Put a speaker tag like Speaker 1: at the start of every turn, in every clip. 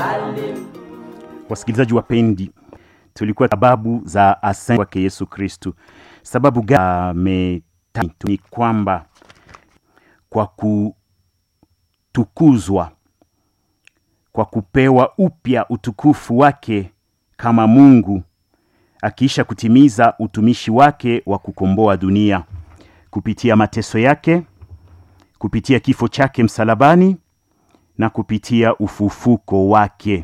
Speaker 1: Wasikilizaji wapendi, tulikuwa sababu za asante kwake Yesu Kristu. Sababu gani? Ni kwamba kwa kutukuzwa, kwa kupewa upya utukufu wake kama Mungu, akiisha kutimiza utumishi wake wa kukomboa dunia kupitia mateso yake, kupitia kifo chake msalabani na kupitia ufufuko wake.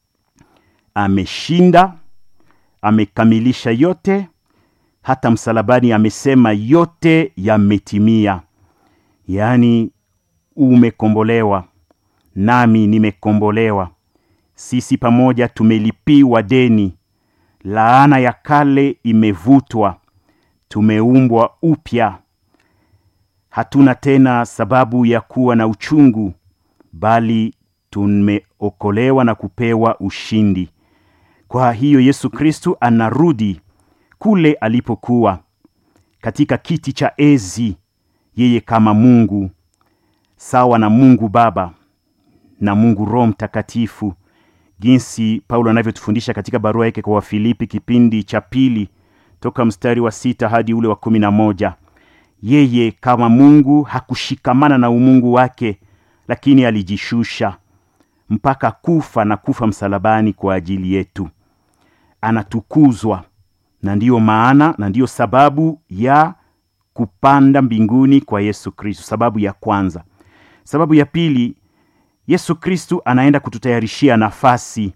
Speaker 1: Ameshinda, amekamilisha yote. Hata msalabani amesema yote yametimia, yaani umekombolewa, nami nimekombolewa. Sisi pamoja tumelipiwa deni, laana ya kale imevutwa, tumeumbwa upya. Hatuna tena sababu ya kuwa na uchungu, bali tumeokolewa na kupewa ushindi. Kwa hiyo Yesu Kristu anarudi kule alipokuwa katika kiti cha enzi, yeye kama Mungu sawa na Mungu Baba na Mungu Roho Mtakatifu, jinsi Paulo anavyotufundisha katika barua yake kwa Wafilipi kipindi cha pili toka mstari wa sita hadi ule wa kumi na moja. Yeye kama Mungu hakushikamana na umungu wake, lakini alijishusha mpaka kufa na kufa msalabani kwa ajili yetu. Anatukuzwa, na ndiyo maana na ndiyo sababu ya kupanda mbinguni kwa Yesu Kristu. Sababu ya kwanza. Sababu ya pili, Yesu Kristu anaenda kututayarishia nafasi.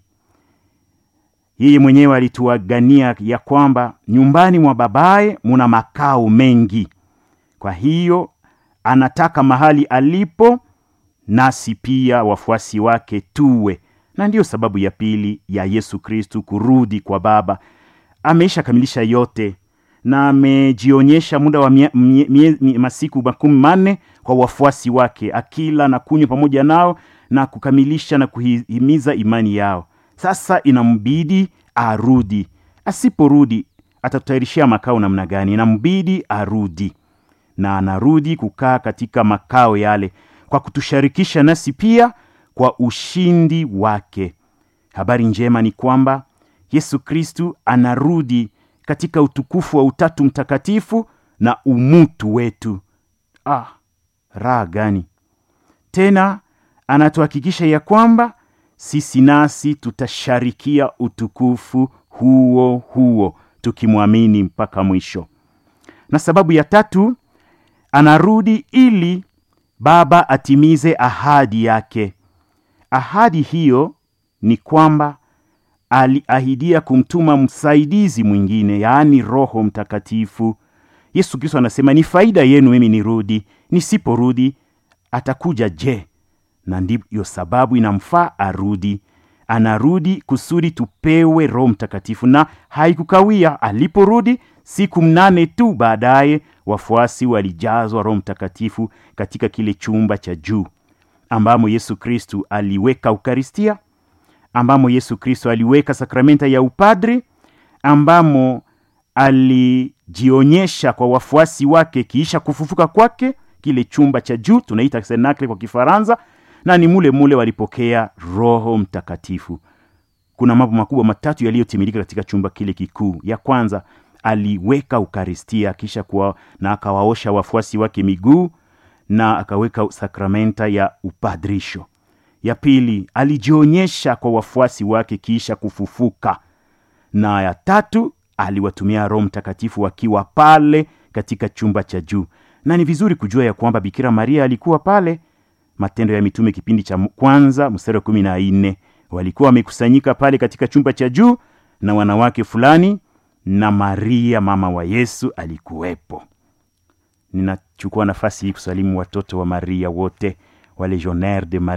Speaker 1: Yeye mwenyewe alituagania ya kwamba nyumbani mwa babaye muna makao mengi. Kwa hiyo anataka mahali alipo nasi pia wafuasi wake tuwe, na ndiyo sababu ya pili ya Yesu Kristu kurudi kwa Baba. Ameisha kamilisha yote na amejionyesha muda wa mie, mie, mie, masiku makumi manne kwa wafuasi wake, akila na kunywa pamoja nao na kukamilisha na kuhimiza imani yao. Sasa inambidi arudi. Asiporudi atatutayarishia makao namna gani? Inambidi arudi, na anarudi kukaa katika makao yale kwa kutusharikisha nasi pia kwa ushindi wake. Habari njema ni kwamba Yesu Kristu anarudi katika utukufu wa Utatu Mtakatifu na umutu wetu. Ah, raha gani! Tena anatuhakikisha ya kwamba sisi nasi tutasharikia utukufu huo huo tukimwamini mpaka mwisho. Na sababu ya tatu, anarudi ili Baba atimize ahadi yake. Ahadi hiyo ni kwamba aliahidia kumtuma msaidizi mwingine, yaani Roho Mtakatifu. Yesu Kristo anasema ni faida yenu mimi nirudi, nisiporudi atakuja je? Na ndiyo sababu inamfaa arudi. Anarudi kusudi tupewe Roho Mtakatifu, na haikukawia. Aliporudi siku mnane tu baadaye, wafuasi walijazwa Roho Mtakatifu katika kile chumba cha juu ambamo Yesu Kristu aliweka Ukaristia, ambamo Yesu Kristo aliweka sakramenta ya upadri, ambamo alijionyesha kwa wafuasi wake kiisha kufufuka kwake, kile chumba cha juu tunaita Cenacle kwa Kifaransa, na ni mule mule walipokea Roho Mtakatifu. Kuna mambo makubwa matatu yaliyotimilika katika chumba kile kikuu. Ya kwanza aliweka Ukaristia kisha kuwa, na akawaosha wafuasi wake miguu na akaweka sakramenta ya upadrisho. Ya pili alijionyesha kwa wafuasi wake kisha kufufuka, na ya tatu aliwatumia Roho Mtakatifu wakiwa pale katika chumba cha juu. Na ni vizuri kujua ya kwamba Bikira Maria alikuwa pale. Matendo ya Mitume kipindi cha kwanza mstari wa kumi na nne walikuwa wamekusanyika pale katika chumba cha juu na wanawake fulani, na Maria mama wa Yesu alikuwepo. Ninachukua nafasi hii kusalimu watoto wa Maria wote wa Legionnaire de Marie